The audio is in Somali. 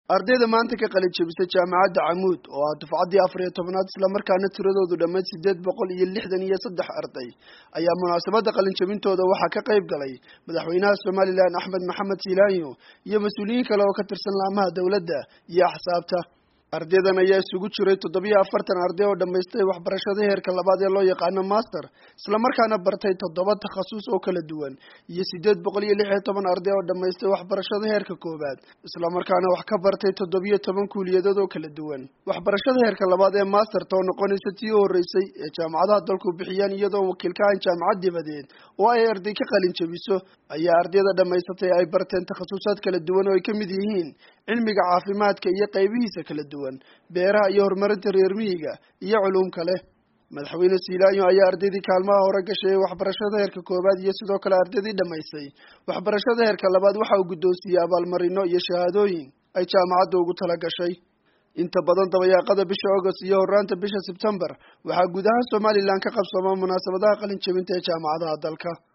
ardayda maanta ka qalin jebisay jaamacadda camuud oo ah dufcaddii afar iyo tobnaad islamarkaana tiradoodu dhammayd siddeed boqol iyo lixdan iyo saddex arday ayaa munaasabadda qalinjebintooda waxaa ka qayb galay madaxweynaha somalilan axmed maxamed silaanyo iyo mas-uuliyiin kale oo ka tirsan laamaha dowladda iyo axsaabta ardaydan ayaa isugu jiray toddobiyo afartan arday oo dhammaystay waxbarashada heerka labaad ee loo yaqaano master islamarkaana bartay toddoba takhasus oo kala duwan iyo siddeed boqol iyo lix iyo toban arday oo dhammaystay waxbarashada heerka koowaad islamarkaana wax ka bartay toddobiyo toban kuuliyadood oo kala duwan waxbarashada heerka labaad ee masterta oo noqonaysa tii u horreysay ee jaamacadaha dalku bixiyaan iyadoo wakiil ka ahan jaamacad dibadeed oo ay arday ka qalin jebiso ayaa ardayda dhammaysatay ay barteen takhasusaad kala duwan oo ay ka mid yihiin cilmiga caafimaadka iyo qaybihiisa kala duwan beeraha iyo horumarinta reer miyiga iyo culuum kale madaxweyne siilaanyo ayaa ardaydii kaalmaha hore gashay ee waxbarashada heerka koowaad iyo sidoo kale ardaydii dhammaysay waxbarashada heerka labaad waxa uu guddoonsiiyey abaalmarino iyo shahaadooyin ay jaamacadda ugu tala gashay inta badan dabayaaqada bisha agost iyo horraanta bisha sebtembar waxaa guud ahaan somalilan ka qabsooma munaasabadaha qalin jebinta ee jaamacadaha dalka